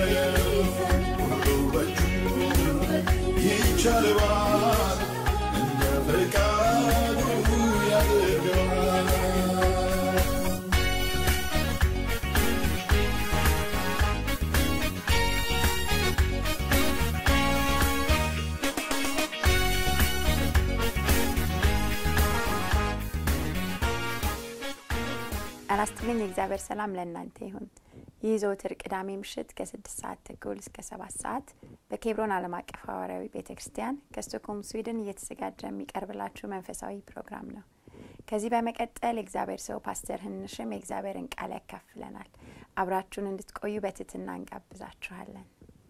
ሁሉ በእጁ ይቻለዋል እንደ ፈቃዱ ያደርገዋል። ጤና ይስጥልኝ። የእግዚአብሔር ሰላም ለእናንተ ይሁን። ይህ ዘወትር ቅዳሜ ምሽት ከስድስት ሰዓት ተኩል እስከ ሰባት ሰዓት በኬብሮን ዓለም አቀፍ ሐዋርያዊ ቤተ ክርስቲያን ከስቶክሆልም ስዊድን እየተዘጋጀ የሚቀርብላችሁ መንፈሳዊ ፕሮግራም ነው። ከዚህ በመቀጠል የእግዚአብሔር ሰው ፓስተር ህንሽም የእግዚአብሔርን ቃል ያካፍለናል። አብራችሁን እንድትቆዩ በትህትና እንጋብዛችኋለን።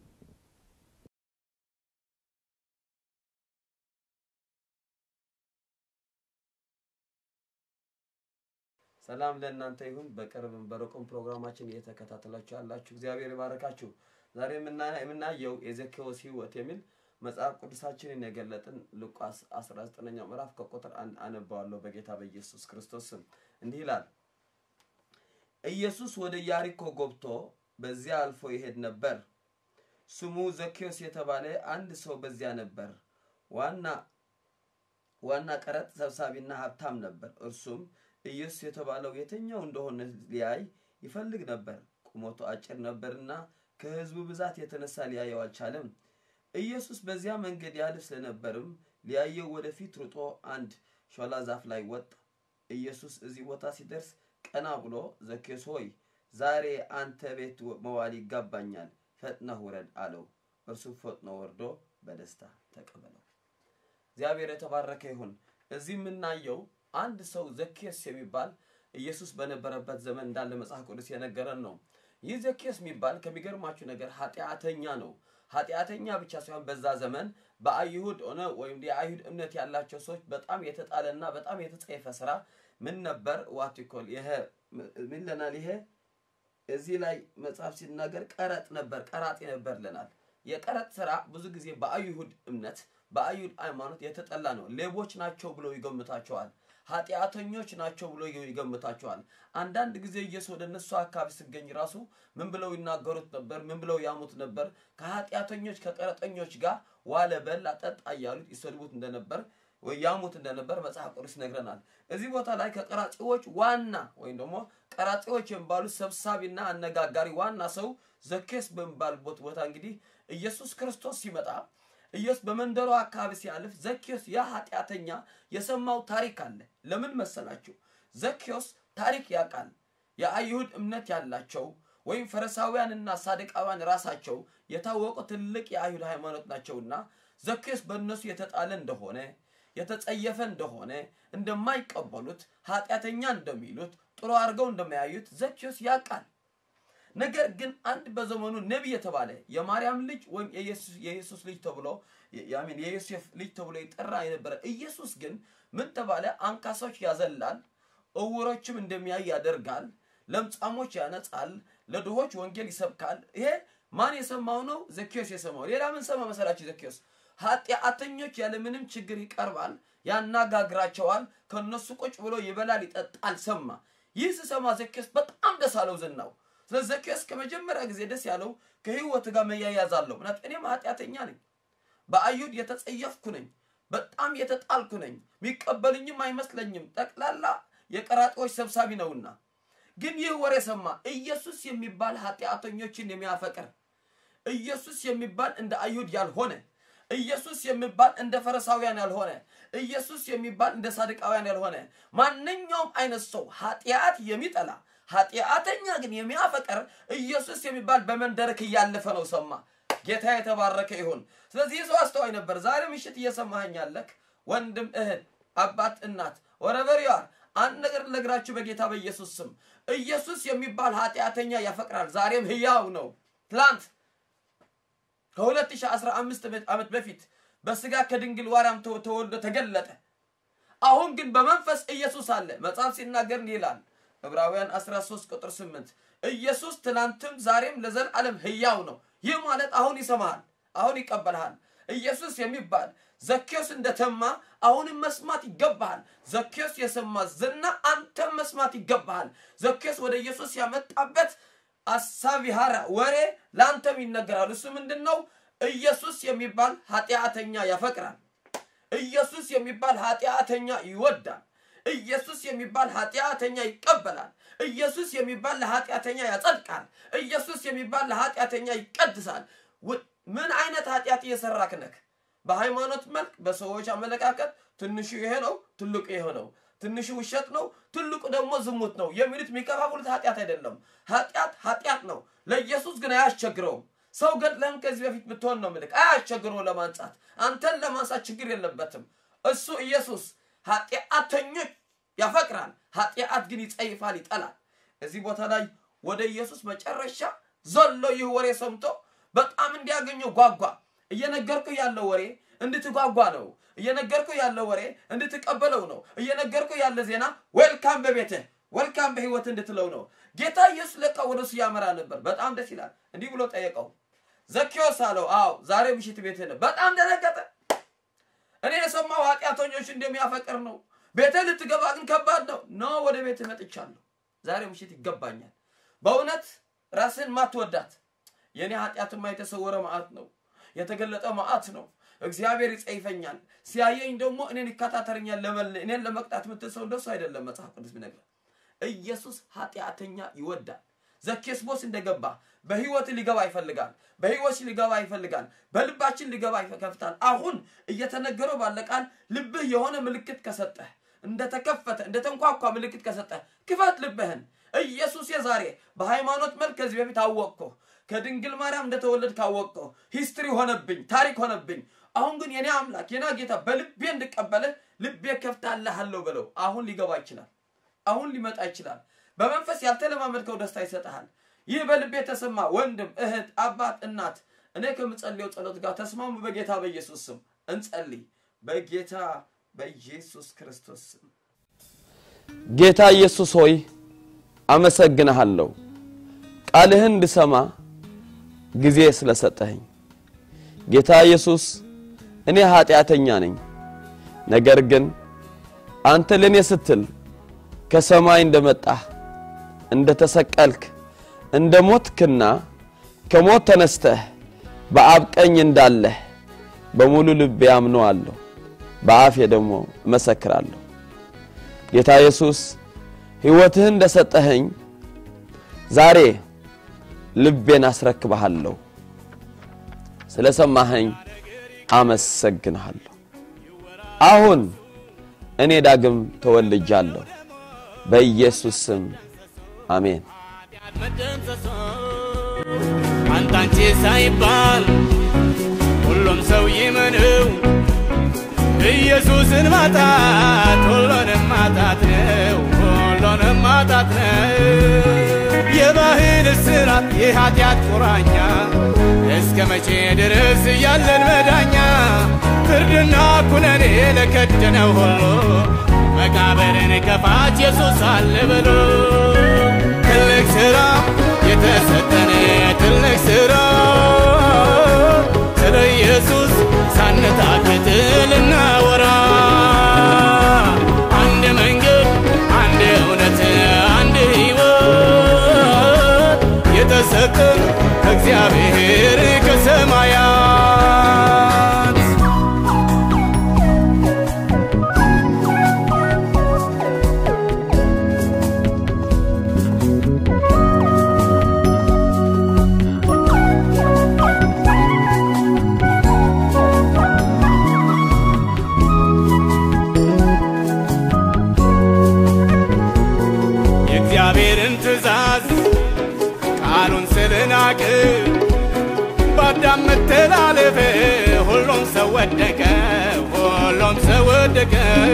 ሰላም ለእናንተ ይሁን። በቅርብም በሩቅም ፕሮግራማችን እየተከታተላችሁ ያላችሁ እግዚአብሔር ይባረካችሁ። ዛሬ የምና- የምናየው የዘኬዎስ ህይወት የሚል መጽሐፍ ቅዱሳችንን የገለጥን ሉቃስ 19ኛው ምዕራፍ ከቁጥር አንድ አነባዋለሁ በጌታ በኢየሱስ ክርስቶስ ስም እንዲህ ይላል። ኢየሱስ ወደ ኢያሪኮ ገብቶ በዚያ አልፎ ይሄድ ነበር። ስሙ ዘኬዎስ የተባለ አንድ ሰው በዚያ ነበር። ዋና ዋና ቀረጥ ሰብሳቢና ሀብታም ነበር። እርሱም ኢየሱስ የተባለው የትኛው እንደሆነ ሊያይ ይፈልግ ነበር። ቁመቱ አጭር ነበርና ከሕዝቡ ብዛት የተነሳ ሊያየው አልቻለም። ኢየሱስ በዚያ መንገድ ያልፍ ስለነበርም ሊያየው ወደፊት ሩጦ አንድ ሾላ ዛፍ ላይ ወጣ። ኢየሱስ እዚህ ቦታ ሲደርስ ቀና ብሎ ዘኬዎስ ሆይ ዛሬ አንተ ቤት መዋል ይጋባኛል፣ ፈጥነህ ውረድ አለው። እርሱም ፈጥኖ ወርዶ በደስታ ተቀበለው። እግዚአብሔር የተባረከ ይሁን። እዚህ የምናየው አንድ ሰው ዘኬዎስ የሚባል ኢየሱስ በነበረበት ዘመን እንዳለ መጽሐፍ ቅዱስ የነገረን ነው። ይህ ዘኬዎስ የሚባል ከሚገርማችሁ ነገር ኃጢአተኛ ነው። ኃጢአተኛ ብቻ ሳይሆን በዛ ዘመን በአይሁድ ሆነ ወይም የአይሁድ እምነት ያላቸው ሰዎች በጣም የተጣለና በጣም የተጸየፈ ስራ ምን ነበር? ዋቲኮል ይሄ ምን ለናል? ይሄ እዚህ ላይ መጽሐፍ ሲናገር ቀረጥ ነበር፣ ቀራጢ ነበር ለናል። የቀረጥ ስራ ብዙ ጊዜ በአይሁድ እምነት በአይሁድ ሃይማኖት የተጠላ ነው። ሌቦች ናቸው ብለው ይገምታቸዋል። ኃጢአተኞች ናቸው ብሎ ይገምታቸዋል። አንዳንድ ጊዜ ኢየሱስ ወደ እነሱ አካባቢ ሲገኝ ራሱ ምን ብለው ይናገሩት ነበር? ምን ብለው ያሙት ነበር? ከኃጢአተኞች ከቀረጠኞች ጋር ዋለ፣ በላ፣ ጠጣ እያሉት ይሰድቡት እንደነበር ወይ ያሙት እንደነበር መጽሐፍ ቅዱስ ይነግረናል። እዚህ ቦታ ላይ ከቀራጺዎች ዋና ወይም ደግሞ ቀራጺዎች የሚባሉት ሰብሳቢና አነጋጋሪ ዋና ሰው ዘኬዎስ በሚባልበት ቦታ እንግዲህ ኢየሱስ ክርስቶስ ሲመጣ ኢየሱስ በመንደሩ አካባቢ ሲያልፍ ዘኬዎስ ያ ኃጢአተኛ የሰማው ታሪክ አለ። ለምን መሰላችሁ? ዘኬዎስ ታሪክ ያውቃል። የአይሁድ እምነት ያላቸው ወይም ፈሪሳውያንና ሳድቃውያን ራሳቸው የታወቁ ትልቅ የአይሁድ ሃይማኖት ናቸውና ዘኬዎስ በእነሱ የተጣለ እንደሆነ የተጸየፈ እንደሆነ እንደማይቀበሉት ኃጢአተኛ እንደሚሉት ጥሩ አድርገው እንደማያዩት ዘኬዎስ ያውቃል። ነገር ግን አንድ በዘመኑ ነቢይ የተባለ የማርያም ልጅ ወይም የኢየሱስ ልጅ ተብሎ ያሚን የዮሴፍ ልጅ ተብሎ ይጠራ የነበረ ኢየሱስ ግን ምን ተባለ? አንካሶች ያዘላል፣ እውሮችም እንደሚያይ ያደርጋል፣ ለምጻሞች ያነጻል፣ ለድሆች ወንጌል ይሰብካል። ይሄ ማን የሰማው ነው? ዘኬዎስ የሰማው። ሌላ ምን ሰማ መሰላችሁ? ዘኬዎስ ኃጢአተኞች ያለምንም ችግር ይቀርባል፣ ያናጋግራቸዋል፣ ከነሱ ቁጭ ብሎ ይበላል፣ ይጠጣል። ሰማ። ይህ ስሰማ ዘኬዎስ በጣም ደስ አለው ዝናው ስለ ዘኬዎስ ከመጀመሪያ ጊዜ ደስ ያለው ከህይወት ጋር መያያዝ አለው። ምክንያት እኔም ኃጢአተኛ ነኝ፣ በአይሁድ የተጸየፍኩ ነኝ፣ በጣም የተጣልኩ ነኝ፣ የሚቀበልኝም አይመስለኝም። ጠቅላላ የቀራጢዎች ሰብሳቢ ነውና። ግን ይህ ወሬ ሰማ። ኢየሱስ የሚባል ኃጢአተኞችን የሚያፈቅር ኢየሱስ የሚባል እንደ አይሁድ ያልሆነ ኢየሱስ የሚባል እንደ ፈሪሳውያን ያልሆነ ኢየሱስ የሚባል እንደ ሳድቃውያን ያልሆነ ማንኛውም አይነት ሰው ኃጢአት የሚጠላ ኃጢአተኛ ግን የሚያፈቅር ኢየሱስ የሚባል በመንደርክ እያለፈ ነው ሰማ። ጌታ የተባረከ ይሁን። ስለዚህ ሰው አስተዋይ ነበር። ዛሬ ምሽት እየሰማኸኝ ያለክ ወንድም፣ እህት፣ አባት፣ እናት ወረቨር ዩ አር አንድ ነገር ልነግራችሁ በጌታ በኢየሱስ ስም ኢየሱስ የሚባል ኃጢአተኛ ያፈቅራል። ዛሬም ህያው ነው። ትላንት ከ2015 ዓመት በፊት በስጋ ከድንግል ማርያም ተወልዶ ተገለጠ። አሁን ግን በመንፈስ ኢየሱስ አለ። መጽሐፍ ሲናገር እንዲህ ይላል ዕብራውያን 13 ቁጥር 8 ኢየሱስ ትናንትም ዛሬም ለዘላለም ህያው ነው። ይህ ማለት አሁን ይሰማሃል፣ አሁን ይቀበልሃል። ኢየሱስ የሚባል ዘኬዎስ እንደተማ አሁንም መስማት ይገባሃል። ዘኬዎስ የሰማ ዝና አንተም መስማት ይገባሃል። ዘኬዎስ ወደ ኢየሱስ ያመጣበት አሳቢሃራ ወሬ ለአንተም ይነገራል። እሱ ምንድን ነው? ኢየሱስ የሚባል ኃጢአተኛ ያፈቅራል። ኢየሱስ የሚባል ኃጢአተኛ ይወዳል። ኢየሱስ የሚባል ኃጢአተኛ ይቀበላል። ኢየሱስ የሚባል ለኃጢአተኛ ያጸድቃል። ኢየሱስ የሚባል ለኃጢአተኛ ይቀድሳል። ው- ምን አይነት ኃጢአት እየሰራክ ነክ? በሃይማኖት መልክ፣ በሰዎች አመለካከት ትንሹ ይሄ ነው፣ ትልቁ ይሄ ነው። ትንሹ ውሸት ነው፣ ትልቁ ደግሞ ዝሙት ነው የሚሉት የሚከፋፍሉት ኃጢአት አይደለም። ኃጢአት ኃጢአት ነው። ለኢየሱስ ግን አያስቸግረውም። ሰው ገድለህም ከዚህ በፊት ብትሆን ነው ምልክ አያስቸግረው ለማንጻት አንተን ለማንሳት ችግር የለበትም። እሱ ኢየሱስ ኃጢአተኞች ያፈቅራል፣ ኃጢአት ግን ይጸይፋል፣ ይጠላል። እዚህ ቦታ ላይ ወደ ኢየሱስ መጨረሻ ዘሎ ይህ ወሬ ሰምቶ በጣም እንዲያገኘው ጓጓ። እየነገርኩ ያለው ወሬ እንድትጓጓ ነው። እየነገርኩ ያለው ወሬ እንድትቀበለው ነው። እየነገርኩ ያለ ዜና ዌልካም በቤትህ ዌልካም በህይወት እንድትለው ነው። ጌታ ኢየሱስ ለቃ ወደ እሱ ያመራ ነበር። በጣም ደስ ይላል። እንዲህ ብሎ ጠየቀው፣ ዘኬዎስ አለው። አዎ ዛሬ ምሽት ቤትህ ነው። በጣም ደነገጠ። እኔ የሰማው ኃጢአተኞች እንደሚያፈቅር ነው። ቤተ ልትገባ ግን ከባድ ነው። ኖ ወደ ቤት መጥቻለሁ። ዛሬ ምሽት ይገባኛል። በእውነት ራስን ማትወዳት የእኔ ኃጢአትማ የተሰወረ መዓት ነው፣ የተገለጠ መዓት ነው። እግዚአብሔር ይጸይፈኛል፣ ሲያየኝ ደግሞ እኔን ይከታተለኛል። ለመለ- እኔን ለመቅጣት የምትል ሰው እንደሱ አይደለም መጽሐፍ ቅዱስ ቢነግረን። ኢየሱስ ኃጢአተኛ ይወዳል። ዘኬስቦስ እንደገባ በህይወት ሊገባ ይፈልጋል። በህይወት ሊገባ ይፈልጋል። በልባችን ሊገባ ይከፍታል። አሁን እየተነገረው ባለ ቃል ልብህ የሆነ ምልክት ከሰጠህ እንደተከፈተ እንደተንኳኳ ምልክት ከሰጠህ ክፈት ልብህን። ኢየሱስ የዛሬ በሃይማኖት መልክ ከዚህ በፊት አወቅኩ ከድንግል ማርያም እንደተወለድ ካወቅከው ሂስትሪ ሆነብኝ፣ ታሪክ ሆነብኝ። አሁን ግን የኔ አምላክ የና ጌታ በልቤ እንድቀበልህ ልቤ ከፍታልሃለሁ በለው። አሁን ሊገባ ይችላል። አሁን ሊመጣ ይችላል። በመንፈስ ያልተለማመድከው ደስታ ይሰጥሃል። ይህ በልቤ የተሰማ ወንድም፣ እህት፣ አባት፣ እናት እኔ ከምጸልየው ጸሎት ጋር ተስማሙ። በጌታ በኢየሱስ ስም እንጸልይ። በጌታ በኢየሱስ ክርስቶስ ስም ጌታ ኢየሱስ ሆይ አመሰግንሃለሁ፣ ቃልህን እንድሰማ ጊዜ ስለሰጠኸኝ። ጌታ ኢየሱስ እኔ ኃጢአተኛ ነኝ፣ ነገር ግን አንተ ለእኔ ስትል ከሰማይ እንደመጣህ እንደ ተሰቀልክ እንደ ሞትክና ከሞት ተነስተህ በአብ ቀኝ እንዳለህ በሙሉ ልቤ አምነዋለሁ፣ በአፌ ደግሞ እመሰክራለሁ። ጌታ ኢየሱስ ሕይወትህን እንደሰጠኸኝ ዛሬ ልቤን አስረክብሃለሁ። ስለ ሰማኸኝ አመሰግንሃለሁ። አሁን እኔ ዳግም ተወልጃለሁ። በኢየሱስ ስም አሜን። መደምሰሶ አንተ አንቺ ሳይባል ሁሉም ሰው ይመነው ኢየሱስን ማጣት ሁሉንም ማጣት ነው፣ ሁሉንም ማጣት ነው። የባህል እስራት የኃጢአት ቁራኛ እስከ መቼ ድረስ ያለን መዳኛ ፍርድና ኩነኔ ለከደነው ሁሉ መቃብርን ከፋች ኢየሱስ አለ በሎ ትልቅ ሥራ የተሰጠን ትልቅ ሥራ ስለ ኢየሱስ ሳንታክት ልናወራ አንድ መንገድ፣ አንድ እውነት፣ አንድ ሕይወት የተሰጠን ከእግዚአብሔር ከሰማያት የእግዚአብሔርን ትእዛዝ ቃሉን ስለናቅ በአዳም መተላለፍ ሁሉም ሰው ወደቀ፣ ሁሉም ሰው ወደቀ።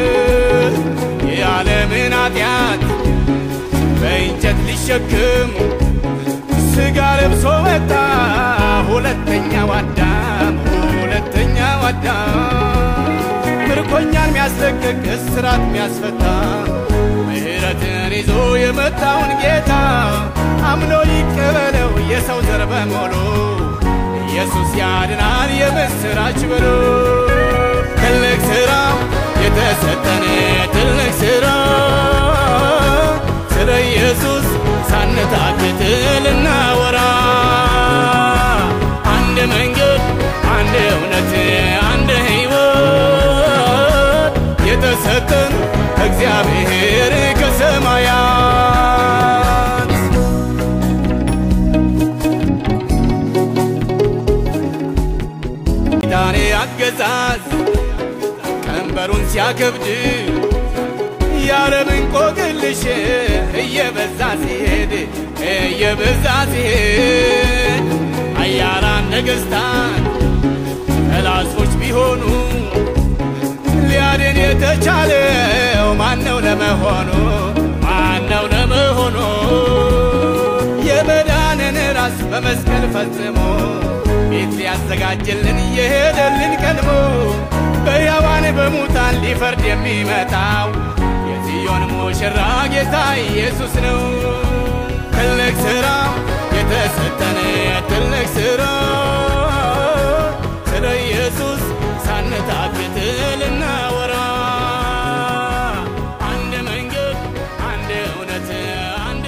የዓለምን ኃጢአት በእንጨት ሊሸክም ሥጋ ለብሶ መጣ ሁለተኛው አዳም፣ ሁለተኛው አዳም ምርኮኛን ሚያስለቅቅ እስራት ሚያስፈታ ምሕረትን ይዞ የመጣውን ጌታ አምኖ ይቀበለው የሰው ዘር በሙሉ ኢየሱስ ያድናል የምስራች በሉ ትልቅ ሥራ የተሰጠን ትልቅ ሥራ ስለ ኢየሱስ ሳንታክት ልናወራ እግዚአብሔር ከሰማያት ዳኔ አገዛዝ ቀንበሩን ሲያከብድ የዓለም እንቆቅልሽ እየበዛ ሲሄድ እየበዛ ሲሄድ አያላን ነገሥታት ጠላቶች ቢሆኑ ሊያድን የተቻለው ማነው ለመሆኑ ማነው ለመሆኑ የመዳንን ራስ በመስቀል ፈጽሞ ቤት ሊያዘጋጅልን እየሄደልን ቀድሞ በሕያዋን በሙታን ሊፈርድ የሚመጣው የጽዮን ሙሽራ ጌታ ኢየሱስ ነው። ትልቅ ሥራ የተሰጠን ትልቅ ሥራ ስለ ኢየሱስ ሳንታክት ልናወራ አንድ መንገድ፣ አንድ እውነት፣ አንድ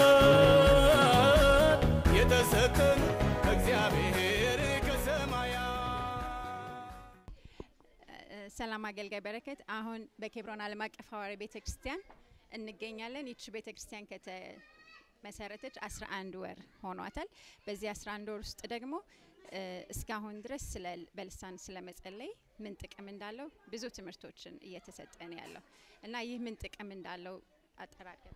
ሕይወት የተሰጠን እግዚአብሔር ከሰማያት ሰላም አገልጋይ በረከት አሁን በኬብሮን ዓለም አቀፍ ሐዋርያዊ ቤተ ክርስቲያን እንገኛለን። ይቺ ቤተ ክርስቲያን ከተመሰረተች 11 ወር ሆኗታል። በዚህ 11 ወር ውስጥ ደግሞ እ፣ እስካሁን ድረስ ስለ በልሳን ስለ መጸለይ ምን ጥቅም እንዳለው ብዙ ትምህርቶችን እየተሰጠ ነው ያለው እና ይህ ምን ጥቅም እንዳለው አጠራቀም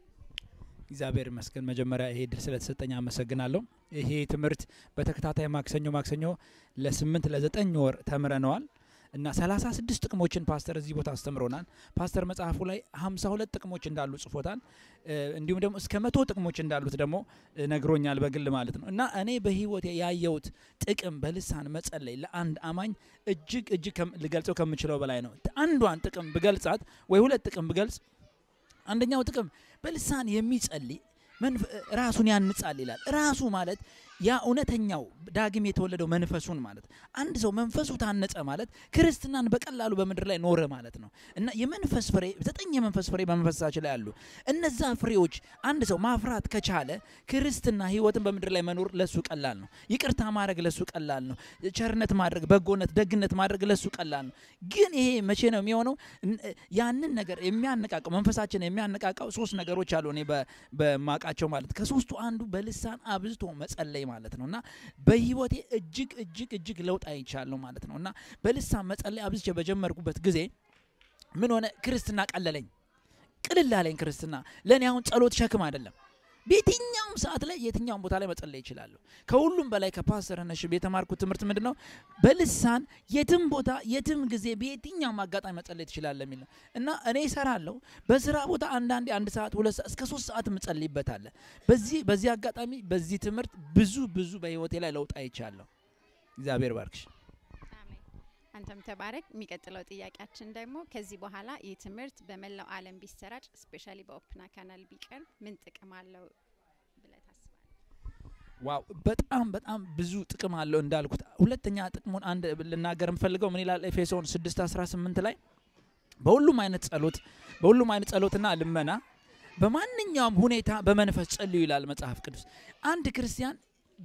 እግዚአብሔር ይመስገን። መጀመሪያ ይሄ ድል ስለተሰጠኝ አመሰግናለሁ። ይሄ ትምህርት በተከታታይ ማክሰኞ ማክሰኞ ለስምንት ለዘጠኝ ወር ተምረነዋል እና ሰላሳ ስድስት ጥቅሞችን ፓስተር እዚህ ቦታ አስተምሮናል። ፓስተር መጽሐፉ ላይ ሀምሳ ሁለት ጥቅሞች እንዳሉ ጽፎታል። እ፣ እንዲሁም ደግሞ እስከ መቶ ጥቅሞች እንዳሉት ደግሞ እ፣ ነግሮኛል በግል ማለት ነው። እና እኔ በህይወቴ ያየሁት ጥቅም በልሳን መጸለይ ለአንድ አማኝ እጅግ እጅግ ከም- ልገልጸው ከምችለው በላይ ነው። አንዷን ጥቅም ብገልጻት ወይ ሁለት ጥቅም ብገልጽ አንደኛው ጥቅም በልሳን የሚጸልይ መንፈ- ራሱን ያንጻል ይላል። ራሱ ማለት ያ እውነተኛው ዳግም የተወለደው መንፈሱን ማለት አንድ ሰው መንፈሱ ታነጸ ማለት ክርስትናን በቀላሉ በምድር ላይ ኖረ ማለት ነው እና የመንፈስ ፍሬ ዘጠኝ የመንፈስ ፍሬ በመንፈሳችን ላይ አሉ። እነዛ ፍሬዎች አንድ ሰው ማፍራት ከቻለ ክርስትና ህይወትን በምድር ላይ መኖር ለሱ ቀላል ነው። ይቅርታ ማድረግ ለሱ ቀላል ነው። ቸርነት ማድረግ፣ በጎነት፣ ደግነት ማድረግ ለሱ ቀላል ነው። ግን ይሄ መቼ ነው የሚሆነው? እን- ያንን ነገር የሚያነቃቀው መንፈሳችን የሚያነቃቃው ሶስት ነገሮች አሉ። እኔ በ- በማቃቸው ማለት ከሶስቱ አንዱ በልሳን አብዝቶ መጸለይ ማለት ነው እና በህይወቴ እጅግ እጅግ እጅግ ለውጥ አይቻለሁ ማለት ነው እና በልሳን መጸለይ አብዝቼ በጀመርኩበት ጊዜ ምን ሆነ? ክርስትና ቀለለኝ፣ ቅልል አለኝ። ክርስትና ለእኔ አሁን ጸሎት ሸክም አይደለም። በየትኛውም ሰዓት ላይ የትኛውም ቦታ ላይ መጸለይ ይችላለሁ። ከሁሉም በላይ ከፓስተር ነሽብ የተማርኩት ትምህርት ምንድን ነው? በልሳን የትም ቦታ የትም ጊዜ በየትኛውም አጋጣሚ መጸለይ ትችላለህ የሚል ነው እና እኔ እሰራለሁ በስራ ቦታ አንዳንዴ አንድ ሰዓት ሁለት ሰዓት እስከ ሶስት ሰዓት ምጸልይበታለ። በዚህ በዚህ አጋጣሚ በዚህ ትምህርት ብዙ ብዙ በህይወቴ ላይ ለውጥ አይቻለሁ። እግዚአብሔር ባርክሽ። አሜን። አንተም ተባረክ። የሚቀጥለው ጥያቄያችን ደግሞ ከዚህ በኋላ ይህ ትምህርት በመላው ዓለም ቢሰራጭ ስፔሻሊ በኦፕና ካናል ቢቀርብ ምን ጥቅም አለው ብለህ ታስባለህ? ዋው በጣም በጣም ብዙ ጥቅም አለው እንዳልኩት። ሁለተኛ ጥቅሙን አንድ ልናገር የምፈልገው ምን ይላል ኤፌሶን 6 18 ላይ በሁሉም አይነት ጸሎት በሁሉም አይነት ጸሎትና ልመና በማንኛውም ሁኔታ በመንፈስ ጸልዩ ይላል መጽሐፍ ቅዱስ። አንድ ክርስቲያን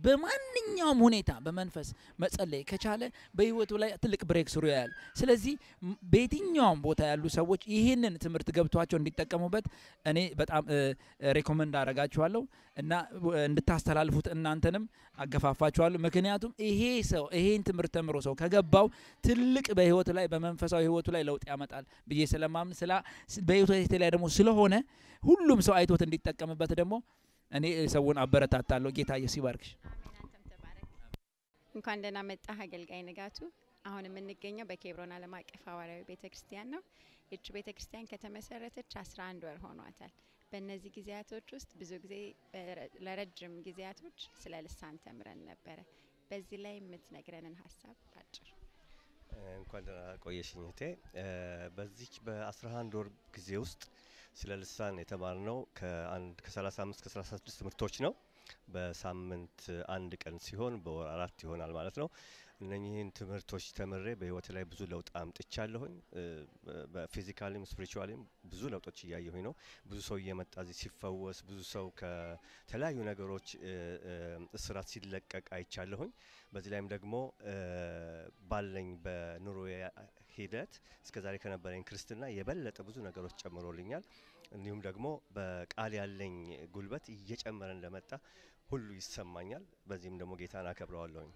በማንኛውም ሁኔታ በመንፈስ መጸለይ ከቻለ በህይወቱ ላይ ትልቅ ብሬክ ስሩ ያያል። ስለዚህ ም- በየትኛውም ቦታ ያሉ ሰዎች ይህንን ትምህርት ገብቷቸው እንዲጠቀሙበት እኔ በጣም ሬኮመንድ አረጋችኋለሁ እና እ፣ እንድታስተላልፉት እናንተንም አገፋፋችኋለሁ። ምክንያቱም ይሄ ሰው ይሄን ትምህርት ተምሮ ሰው ከገባው ትልቅ በህይወቱ ላይ በመንፈሳዊ ህይወቱ ላይ ለውጥ ያመጣል ብዬ ስለማምን ስላ በህይወቱ ላይ ደግሞ ስለሆነ ሁሉም ሰው አይቶት እንዲጠቀምበት ደግሞ እኔ ሰውን አበረታታለሁ። ጌታ ኢየሱስ ይባርክሽ። አሜን። አንተም ተባረክ። እንኳን ደህና መጣህ አገልጋይ ንጋቱ። አሁን የምንገኘው በኬብሮን ዓለም አቀፍ ሐዋርያዊ ቤተ ክርስቲያን ነው። ይቺ ቤተ ክርስቲያን ከተመሰረተች 11 ወር ሆኗታል። በእነዚህ ጊዜያቶች ውስጥ ብዙ ጊዜ በረ- ለረጅም ጊዜያቶች ስለ ልሳን ተምረን ነበረ። በዚህ ላይ የምትነግረንን ሀሳብ ባጭር እንኳን ደህና ቆየሽኝ እህቴ። እ፣ በዚች በ11 ወር ጊዜ ውስጥ ስለ ልሳን የተማርነው ከአንድ ከ35 ከ36 ትምህርቶች ነው። በሳምንት አንድ ቀን ሲሆን በወር አራት ይሆናል ማለት ነው። እነኚህን ትምህርቶች ተምሬ በህይወት ላይ ብዙ ለውጥ አምጥቻለሁኝ። እ፣ በፊዚካሊም ስፒሪቹዋሊም ብዙ ለውጦች እያየሁኝ ነው። ብዙ ሰው እየመጣ እዚህ ሲፈወስ፣ ብዙ ሰው ከተለያዩ ነገሮች እ፣ እ፣ እስራት ሲለቀቅ አይቻለሁኝ። በዚህ ላይም ደግሞ እ፣ ባለኝ በኑሮ ሂደት እስከዛሬ ከነበረኝ ክርስትና የበለጠ ብዙ ነገሮች ጨምሮልኛል። እንዲሁም ደግሞ በቃል ያለኝ ጉልበት እየጨመረ እንደመጣ ሁሉ ይሰማኛል። በዚህም ደግሞ ጌታን አከብረዋለሁኝ።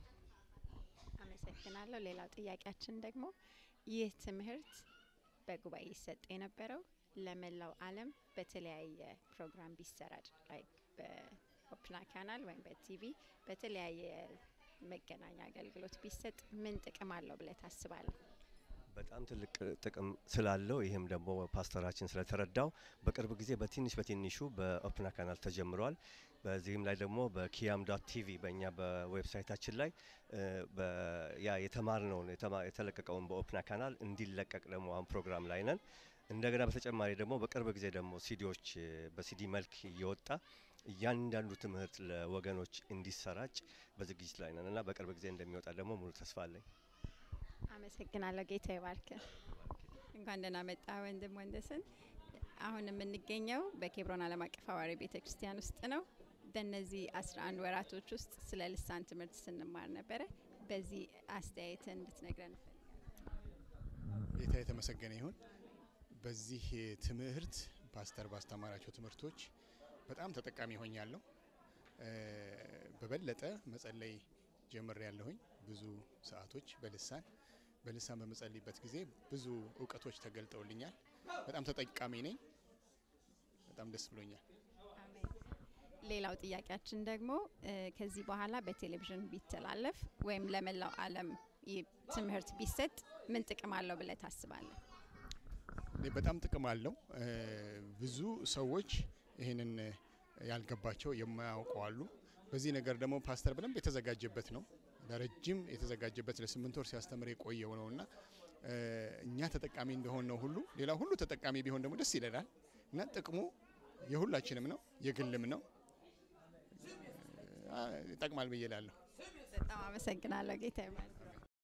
አመሰግናለሁ። ሌላው ጥያቄያችን ደግሞ ይህ ትምህርት በጉባኤ ይሰጥ የነበረው ለመላው ዓለም በተለያየ ፕሮግራም ቢሰራጭ ላይ በኦፕና ካናል ወይም በቲቪ በተለያየ መገናኛ አገልግሎት ቢሰጥ ምን ጥቅም አለው ብለህ ታስባለህ? በጣም ትልቅ ጥቅም ስላለው ይህም ደግሞ ፓስተራችን ስለተረዳው በቅርብ ጊዜ በትንሽ በትንሹ በኦፕና ካናል ተጀምሯል። በዚህም ላይ ደግሞ በኪያም ዶት ቲቪ በእኛ በዌብሳይታችን ላይ እ፣ በ- ያ የተማርነውን የተማ- የተለቀቀውን በኦፕና ካናል እንዲለቀቅ ደግሞ አሁን ፕሮግራም ላይ ነን። እንደገና በተጨማሪ ደግሞ በቅርብ ጊዜ ደግሞ ሲዲዎች እ፣ በሲዲ መልክ እየወጣ እያንዳንዱ ትምህርት ለወገኖች እንዲሰራጭ በዝግጅት ላይ ነን እና በቅርብ ጊዜ እንደሚወጣ ደግሞ ሙሉ ተስፋ አለኝ። አመሰግናለሁ። ጌታ ይባርክ። እንኳን ደህና መጣ ወንድም ወንደሰን። አሁን የምንገኘው በኬብሮን ዓለም አቀፍ ሐዋርያዊ ቤተ ክርስቲያን ውስጥ ነው። በእነዚህ 11 ወራቶች ውስጥ ስለ ልሳን ትምህርት ስንማር ነበረ። በዚህ አስተያየትን እንድትነግረን እፈልጋለሁ። ጌታ የተመሰገነ ይሁን። በዚህ ትምህርት ፓስተር ባስተማራቸው ትምህርቶች በጣም ተጠቃሚ ሆኛለሁ። እ፣ በበለጠ መጸለይ ጀምሬ ያለሁኝ ብዙ ሰዓቶች በልሳን በልሳን በመጸልይበት ጊዜ ብዙ እውቀቶች ተገልጠውልኛል። በጣም ተጠቃሚ ነኝ። በጣም ደስ ብሎኛል። አሜን። ሌላው ጥያቄያችን ደግሞ እ፣ ከዚህ በኋላ በቴሌቪዥን ቢተላለፍ ወይም ለመላው ዓለም ይህ ትምህርት ቢሰጥ ምን ጥቅም አለው ብለህ ታስባለህ? እኔ በጣም ጥቅም አለው። እ፣ ብዙ ሰዎች ይህንን ያልገባቸው የማያውቁ አሉ። በዚህ ነገር ደግሞ ፓስተር በደንብ የተዘጋጀበት ነው። ለረጅም የተዘጋጀበት ለስምንት ወር ሲያስተምር የቆየው ነው እና እ፣ እኛ ተጠቃሚ እንደሆን ነው ሁሉ ሌላ ሁሉ ተጠቃሚ ቢሆን ደግሞ ደስ ይለናል እና ጥቅሙ የሁላችንም ነው፣ የግልም ነው። አ፣ ይጠቅማል ብዬ እላለሁ። በጣም አመሰግናለሁ። ጌታ ይባርክ።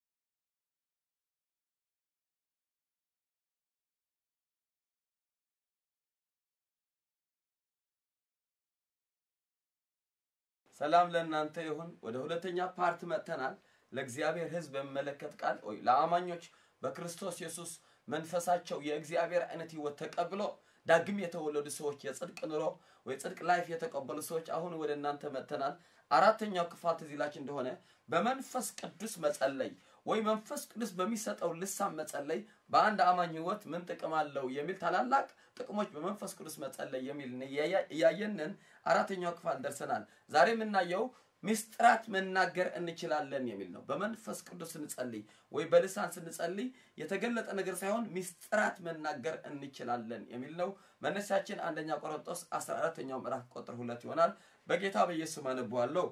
ሰላም ለእናንተ ይሁን። ወደ ሁለተኛ ፓርት መጥተናል። ለእግዚአብሔር ሕዝብ የሚመለከት ቃል ወይ ለአማኞች በክርስቶስ ኢየሱስ መንፈሳቸው የእግዚአብሔር አይነት ህይወት ተቀብሎ ዳግም የተወለዱ ሰዎች የጽድቅ ኑሮ ወይ ጽድቅ ላይፍ የተቀበሉ ሰዎች አሁን ወደ እናንተ መጥተናል። አራተኛው ክፋል ትዝ ይላችሁ እንደሆነ በመንፈስ ቅዱስ መጸለይ ወይ መንፈስ ቅዱስ በሚሰጠው ልሳን መጸለይ በአንድ አማኝ ህይወት ምን ጥቅም አለው የሚል ታላላቅ ጥቅሞች በመንፈስ ቅዱስ መጸለይ የሚል እያየንን አራተኛው ክፍል ደርሰናል። ዛሬ የምናየው ሚስጥራት መናገር እንችላለን የሚል ነው። በመንፈስ ቅዱስ ስንጸልይ ወይ በልሳን ስንጸልይ የተገለጠ ነገር ሳይሆን ሚስጥራት መናገር እንችላለን የሚል ነው። መነሻችን አንደኛ ቆሮንጦስ 14ኛው ምዕራፍ ቁጥር ሁለት ይሆናል። በጌታ በኢየሱስ አነበዋለሁ።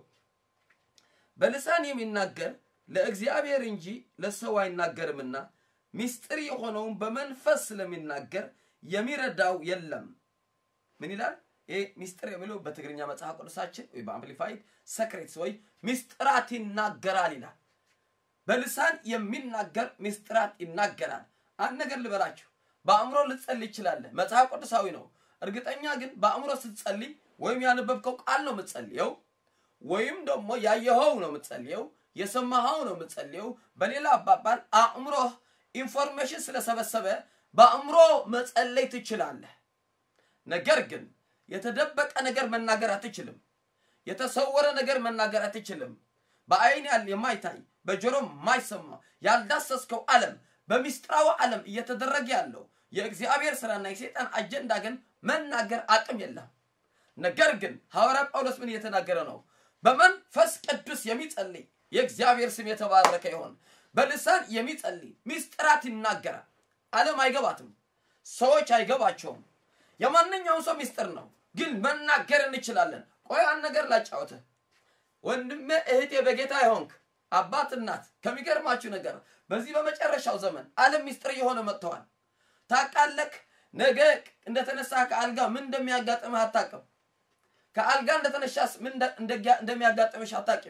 በልሳን የሚናገር ለእግዚአብሔር እንጂ ለሰው አይናገርምና ሚስጥር የሆነውን በመንፈስ ስለሚናገር የሚረዳው የለም። ምን ይላል? ይህ ሚስጥር የሚለው በትግርኛ መጽሐፍ ቅዱሳችን ወይ በአምፕሊፋይድ ሰክሬትስ ወይ ሚስጥራት ይናገራል ይላል። በልሳን የሚናገር ሚስጥራት ይናገራል። አንድ ነገር ልበላችሁ፣ በአእምሮ ልትጸልይ ይችላለህ። መጽሐፍ ቅዱሳዊ ነው። እርግጠኛ ግን በአእምሮ ስትጸልይ ወይም ያነበብከው ቃል ነው የምትጸልየው፣ ወይም ደግሞ ያየኸው ነው የምትጸልየው፣ የሰማኸው ነው የምትጸልየው። በሌላ አባባል አእምሮህ ኢንፎርሜሽን ስለሰበሰበ በአእምሮ መጸለይ ትችላለህ። ነገር ግን የተደበቀ ነገር መናገር አትችልም። የተሰወረ ነገር መናገር አትችልም። በአይን ያል የማይታይ በጆሮ የማይሰማ ያልዳሰስከው ዓለም በሚስጥራዊ ዓለም እየተደረገ ያለው የእግዚአብሔር ስራና የሰይጣን አጀንዳ ግን መናገር አቅም የለም። ነገር ግን ሐዋርያ ጳውሎስ ምን እየተናገረ ነው? በመንፈስ ቅዱስ የሚጸልይ የእግዚአብሔር ስም የተባረከ ይሆን። በልሳን የሚጸልይ ሚስጥራት ይናገራል። ዓለም አይገባትም። ሰዎች አይገባቸውም። የማንኛውም ሰው ሚስጥር ነው፣ ግን መናገር እንችላለን። ቆይ አንድ ነገር ላጫወትህ ወንድሜ፣ እህቴ፣ በጌታ የሆንክ አባት፣ እናት፣ ከሚገርማችሁ ነገር በዚህ በመጨረሻው ዘመን ዓለም ሚስጥር እየሆነ መጥተዋል። ታውቃለህ፣ ነገ እንደተነሳ ከአልጋ ምን እንደሚያጋጥምህ አታውቅም። ከአልጋ እንደተነሻስ ምን እንደሚያጋጥምሽ አታውቂም።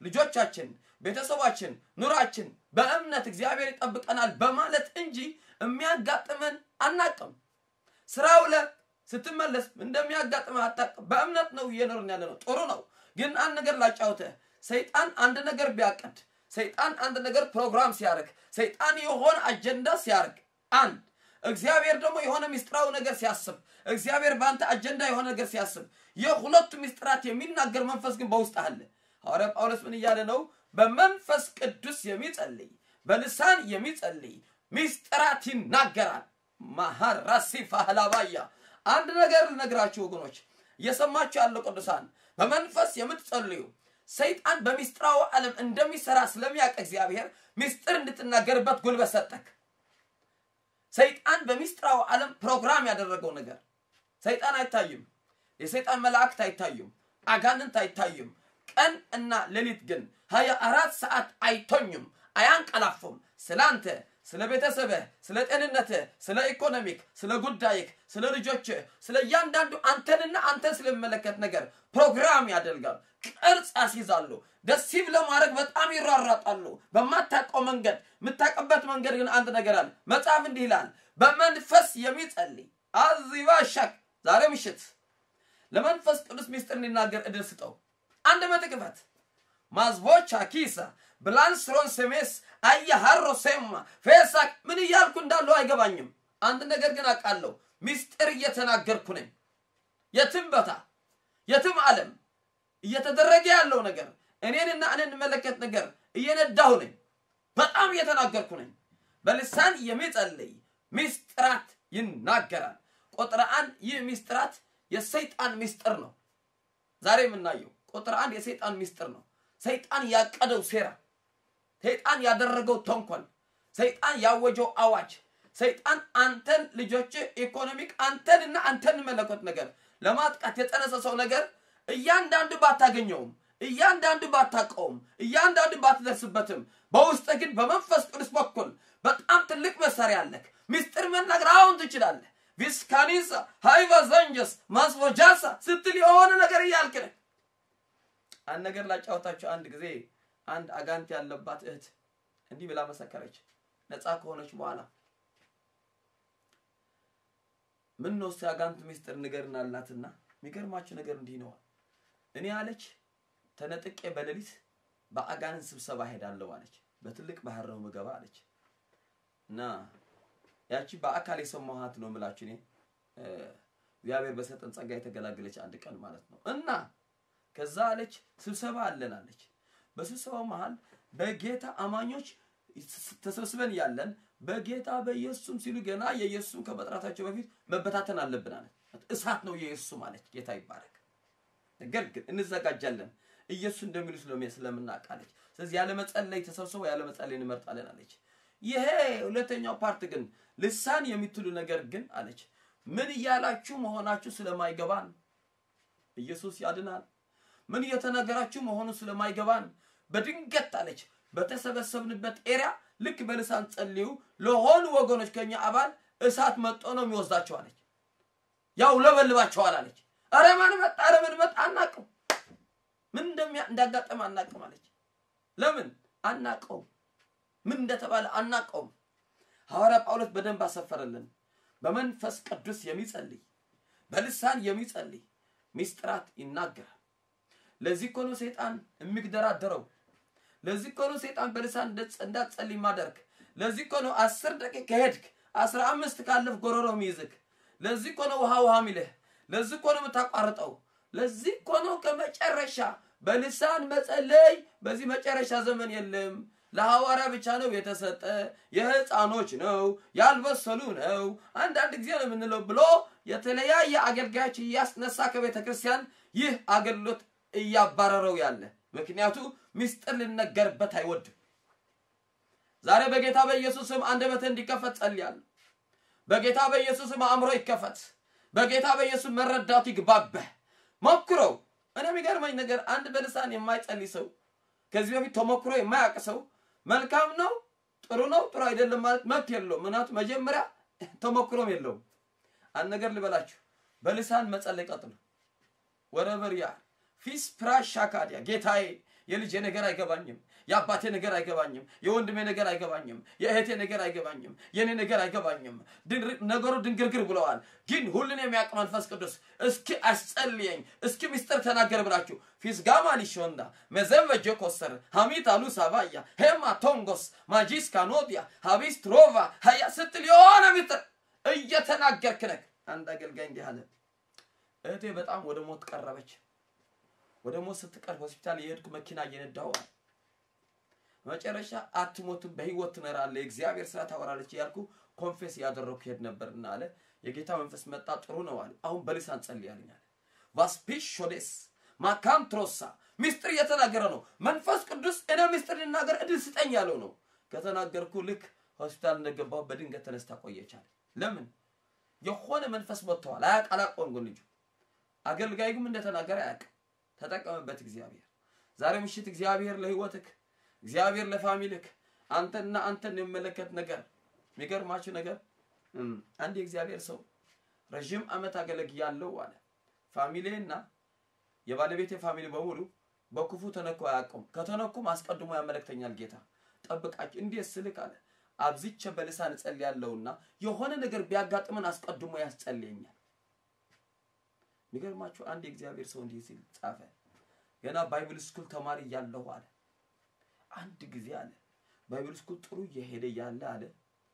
ልጆቻችን፣ ቤተሰባችን፣ ኑራችን በእምነት እግዚአብሔር ይጠብቀናል በማለት እንጂ የሚያጋጥመን አናቅም። ስራ ውለህ ስትመለስ እንደሚያጋጥምህ አታቅም። በእምነት ነው እየኖርን ያለ ነው። ጥሩ ነው። ግን አንድ ነገር ላጫውተህ። ሰይጣን አንድ ነገር ቢያቀድ፣ ሰይጣን አንድ ነገር ፕሮግራም ሲያደርግ፣ ሰይጣን የሆነ አጀንዳ ሲያደርግ አንድ እግዚአብሔር ደግሞ የሆነ ምስጢራዊ ነገር ሲያስብ፣ እግዚአብሔር በአንተ አጀንዳ የሆነ ነገር ሲያስብ፣ የሁለቱ ምስጢራት የሚናገር መንፈስ ግን በውስጥ አለ። ሐዋርያ ጳውሎስ ምን እያለ ነው? በመንፈስ ቅዱስ የሚጸልይ በልሳን የሚጸልይ ምስጢራት ይናገራል። ማሃራሲ ፋህላባያ አንድ ነገር ልነግራችሁ ወገኖች፣ እየሰማችሁ ያለው ቅዱሳን በመንፈስ የምትጸልዩ ሰይጣን በሚስጥራዊ ዓለም እንደሚሰራ ስለሚያውቅ እግዚአብሔር ሚስጥር እንድትናገርበት ጉልበት ሰጠክ። ሰይጣን በሚስጥራዊ ዓለም ፕሮግራም ያደረገው ነገር ሰይጣን አይታይም። የሰይጣን መላእክት አይታዩም። አጋንንት አይታዩም። ቀን እና ሌሊት ግን ሀያ አራት ሰዓት አይተኙም፣ አያንቀላፉም። ስላንተ ስለ ቤተሰብህ፣ ስለ ጤንነትህ፣ ስለ ኢኮኖሚክ፣ ስለ ጉዳይክ፣ ስለ ልጆችህ፣ ስለ እያንዳንዱ አንተንና አንተን ስለሚመለከት ነገር ፕሮግራም ያደርጋሉ፣ ቅርጽ ያስይዛሉ። ደሲቭ ለማድረግ በጣም ይሯሯጣሉ። በማታውቀው መንገድ የምታውቅበት መንገድ ግን አንድ ነገር አለ። መጽሐፍ እንዲህ ይላል፣ በመንፈስ የሚጸልይ አዚባሻክ ዛሬ ምሽት ለመንፈስ ቅዱስ ሚስጥር እንዲናገር እድል ስጠው። አንድ መጥቅፈት ማዝቦቻ ኪሳ ብላንስሮን ስሜስ አያሃሮ ሴማ ፌሳክ ምን እያልኩ እንዳለው አይገባኝም። አንድ ነገር ግን አውቃለሁ፣ ሚስጥር እየተናገርኩ ነኝ። የትም ቦታ የትም ዓለም እየተደረገ ያለው ነገር እኔንና እኔን እንመለከት ነገር እየነዳሁ ነኝ። በጣም እየተናገርኩ ነኝ። በልሳን የሚጸልይ ሚስጥራት ይናገራል። ቁጥር አንድ ይህ ሚስጥራት የሰይጣን ሚስጥር ነው። ዛሬ የምናየው ቁጥር አንድ የሰይጣን ሚስጥር ነው። ሰይጣን ያቀደው ሴራ፣ ሰይጣን ያደረገው ተንኮል፣ ሰይጣን ያወጀው አዋጅ፣ ሰይጣን አንተን ልጆች ኢኮኖሚክ አንተንና አንተን መለኮት ነገር ለማጥቃት የጠነሰሰው ነገር እያንዳንዱ ባታገኘውም እያንዳንዱ ባታቀውም እያንዳንዱ ባትደርስበትም በውስጥ ግን በመንፈስ ቅዱስ በኩል በጣም ትልቅ መሳሪያ አለክ። ሚስጥር መናገር አሁን ትችላለህ። ቪስካኒሳ ሃይቫ ዘንጀስ ማስወጃሳ ስትል የሆነ ነገር እያልክ ነህ። አንድ ነገር ላጫወታችሁ። አንድ ጊዜ አንድ አጋንት ያለባት እህት እንዲህ ብላ መሰከረች። ነፃ ከሆነች በኋላ ምን ነው እስኪ አጋንት ሚስጥር ንገርን አልናትና የሚገርማችሁ ነገር እንዲህ ነዋል። እኔ አለች ተነጥቄ በሌሊት በአጋንንት ስብሰባ ሄዳለሁ አለች። በትልቅ ባህር ነው ምገባ አለች እና ያቺ በአካል የሰማኋት ነው የምላችሁ እኔ እግዚአብሔር በሰጠን ጸጋ የተገላገለች አንድ ቀን ማለት ነው እና ከዛ አለች ስብሰባ አለን አለች። በስብሰባው መሃል በጌታ አማኞች ተሰብስበን ያለን በጌታ በኢየሱስም ሲሉ ገና የኢየሱስም ከመጥራታቸው በፊት መበታተን አለብን አለች። እሳት ነው የኢየሱስም አለች። ጌታ ይባረክ። ነገር ግን እንዘጋጃለን ኢየሱስ እንደሚሉ ስለምናውቅ አለች። ስለዚህ ያለ መጸለይ ተሰብስበው ያለ መጸለይ እንመርጣለን አለች። ይሄ ሁለተኛው ፓርት ግን ልሳን የምትሉ ነገር ግን አለች ምን እያላችሁ መሆናችሁ ስለማይገባን ኢየሱስ ያድናል። ምን እየተነገራችሁ መሆኑ ስለማይገባን በድንገት አለች በተሰበሰብንበት ኤሪያ ልክ በልሳን ጸልዩ ለሆኑ ወገኖች ከኛ አባል እሳት መጦ ነው የሚወስዳቸው አለች። ያው ለበልባቸዋል አለች። አረ ማን መጣ? አረ ምን መጣ? አናቅም። ምን እንደሚያ እንዳጋጠመ አናቅም አለች። ለምን አናቀውም? ምን እንደተባለ አናቀውም። ሐዋርያ ጳውሎስ በደንብ አሰፈረልን። በመንፈስ ቅዱስ የሚጸልይ በልሳን የሚጸልይ ሚስጥራት ይናገራል። ለዚህ እኮ ነው ሰይጣን የሚግደራደረው። ለዚህ እኮ ነው ሰይጣን በልሳን እንዳትጸልይ ማደርግ። ለዚህ እኮ ነው አስር ደቂቃ ከሄድክ አስራ አምስት ካለፍ ጎሮሮ ሚይዝክ። ለዚህ እኮ ነው ውሃ ውሃ ሚልህ። ለዚህ እኮ ነው የምታቋርጠው። ለዚህ እኮ ነው ከመጨረሻ በልሳን መጸለይ በዚህ መጨረሻ ዘመን የለም። ለሐዋርያ ብቻ ነው የተሰጠ፣ የህፃኖች ነው፣ ያልበሰሉ ነው፣ አንዳንድ ጊዜ ነው የምንለው ብሎ የተለያየ አገልጋዮች እያስነሳ ከቤተ ክርስቲያን ይህ አገልግሎት እያባረረው ያለ ምክንያቱ ምስጢር ልነገርበት አይወድም። ዛሬ በጌታ በኢየሱስ ስም አንደበትህ እንዲከፈት ጸልያለሁ። በጌታ በኢየሱስ ስም አእምሮ ይከፈት። በጌታ በኢየሱስ መረዳቱ ይግባበህ። ሞክረው። እኔ የሚገርመኝ ነገር አንድ በልሳን የማይጸልይ ሰው ከዚህ በፊት ተሞክሮ የማያውቅ ሰው መልካም ነው፣ ጥሩ ነው፣ ጥሩ አይደለም ማለት መብት የለውም። ምክንያቱም መጀመሪያ ተሞክሮም የለውም። አንድ ነገር ልበላችሁ፣ በልሳን መጸለይ ቀጥሉ። ወረበር ያ ፊስ ፕራሽ ሻካዲያ ጌታዬ የልጄ ነገር አይገባኝም፣ የአባቴ ነገር አይገባኝም፣ የወንድሜ ነገር አይገባኝም፣ የእህቴ ነገር አይገባኝም፣ የእኔ ነገር አይገባኝም። ድንር- ነገሩ ድንግርግር ብለዋል። ግን ሁሉን የሚያውቅ መንፈስ ቅዱስ እስኪ አስጸልየኝ፣ እስኪ ምስጢር ተናገር ብላችሁ ፊስጋማ ሊሾንዳ መዘንበጀ ኮሰር ሀሚት አሉ ሳባያ ሄማ ቶንጎስ ማጂስ ካኖዲያ ሀቢስ ትሮቫ ሀያ ስትል የሆነ ምስጢር እየተናገርክ ነህ። አንድ አገልጋይ እንዲህ አለ። እህቴ በጣም ወደ ሞት ቀረበች። ወደ ሞት ስትቀርብ ሆስፒታል የሄድኩ መኪና እየነዳሁ አለ። መጨረሻ አትሞትም፣ በህይወት ትኖራለህ፣ የእግዚአብሔር ስራ ታወራለች እያልኩ ኮንፌስ እያደረግኩ ሄድ ነበርና አለ። የጌታ መንፈስ መጣ፣ ጥሩ ነው አለ። አሁን በልሳን ጸልያለኝ አለ። ቫስፒሽ ሾዴስ ማካንትሮሳ ሚስጥር እየተናገረ ነው። መንፈስ ቅዱስ እኔ ሚስጥር ልናገር እድል ስጠኝ ያለው ነው። ከተናገርኩ ልክ ሆስፒታል እንደገባሁ በድንገት ተነስታ ቆየቻል። ለምን? የሆነ መንፈስ መጥተዋል። አያቅ አላቆም ልጁ አገልጋይ ግን እንደተናገረ አያውቅም። ተጠቀምበት እግዚአብሔር። ዛሬ ምሽት እግዚአብሔር ለህይወትክ፣ እግዚአብሔር ለፋሚልክ፣ አንተና አንተን የሚመለከት ነገር የሚገርማችሁ ነገር እም፣ አንድ የእግዚአብሔር ሰው ረዥም ዓመት አገለግያለሁ አለ። ፋሚሌና የባለቤቴ ፋሚሊ በሙሉ በክፉ ተነኩ አያውቁም። ከተነኩም አስቀድሞ ያመለክተኛል ጌታ ጠብቃችሁ። እንዴት ስልክ አለ አብዝቼ በልሳን እጸልያለሁና የሆነ ነገር ቢያጋጥመን አስቀድሞ ያስጸልየኛል። የሚገርማችሁ አንድ የእግዚአብሔር ሰው እንዲህ ሲል ጻፈ። ገና ባይብል ስኩል ተማሪ እያለሁ አለ አንድ ጊዜ አለ ባይብል ስኩል ጥሩ እየሄደ እያለ አለ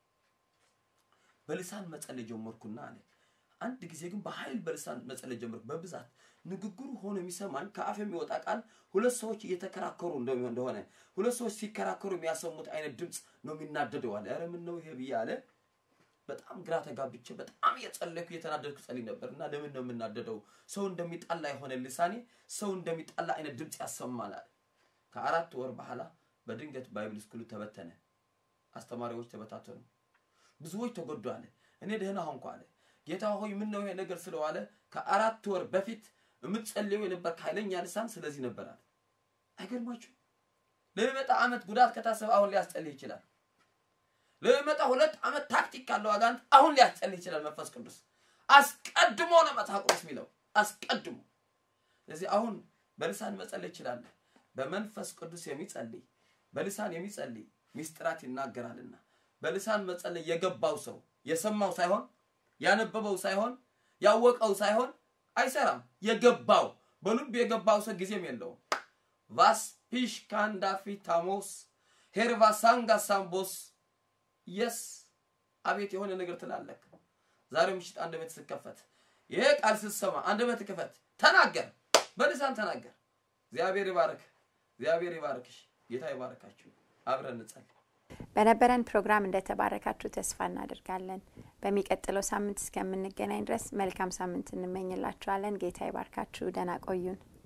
በልሳን መጸለይ ጀመርኩና አለ አንድ ጊዜ ግን በኃይል በልሳን መጸለይ ጀመርኩ። በብዛት ንግግሩ ሆኖ የሚሰማኝ ከአፍ የሚወጣ ቃል ሁለት ሰዎች እየተከራከሩ እንደሚሆን እንደሆነ ሁለት ሰዎች ሲከራከሩ የሚያሰሙት አይነት ድምፅ ነው የሚናደደው አለ። ኧረ ምን ነው ይሄ ብዬ አለ በጣም ግራ ተጋብቼ በጣም እየጸለይኩ እየተናደድኩ ጸልይ ነበር እና ለምን ነው የምናደደው? ሰው እንደሚጣላ የሆነ ልሳኔ ሰው እንደሚጣላ አይነት ድምፅ ያሰማል አለ። ከአራት ወር በኋላ በድንገት ባይብል ስኩሉ ተበተነ። አስተማሪዎች ተበታተኑ። ብዙዎች ተጎዱ አለ። እኔ ደህና ሆንኩ አለ። ጌታ ሆይ ምን ነው ይሄ ነገር ስለዋለ ከአራት ወር በፊት የምትጸልየው የነበር ኃይለኛ ልሳን ስለዚህ ነበር አለ። አይገርማችሁ? ለሚመጣ ዓመት ጉዳት ከታሰበ አሁን ሊያስጸልይ ይችላል። ለሚመጣ ሁለት ዓመት ታክቲክ ካለው አጋንንት አሁን ሊያስጸልይ ይችላል። መንፈስ ቅዱስ አስቀድሞ ነው መጽሐፍ ቅዱስ የሚለው አስቀድሞ። ስለዚህ አሁን በልሳን መጸለይ ይችላል። በመንፈስ ቅዱስ የሚጸልይ በልሳን የሚጸልይ ሚስጥራት ይናገራልና በልሳን መጸለይ የገባው ሰው የሰማው ሳይሆን ያነበበው ሳይሆን ያወቀው ሳይሆን አይሰራም። የገባው በልብ የገባው ሰው ጊዜም የለውም። ቫስፒሽ ካንዳፊ ታሞስ ሄርቫሳንጋ ሳምቦስ የስ አቤት የሆነ ነገር ትላለክ። ዛሬ ምሽት አንደበት ስከፈት ይሄ ቃል ስትሰማ አንደበት ክፈት፣ ተናገር፣ በልሳን ተናገር። እግዚአብሔር ይባርክ፣ እግዚአብሔር ይባርክሽ፣ ጌታ ይባርካችሁ። አብረን እንጸልይ። በነበረን ፕሮግራም እንደተባረካችሁ ተስፋ እናደርጋለን። በሚቀጥለው ሳምንት እስከምንገናኝ ድረስ መልካም ሳምንት እንመኝላችኋለን። ጌታ ይባርካችሁ። ደህና ቆዩን።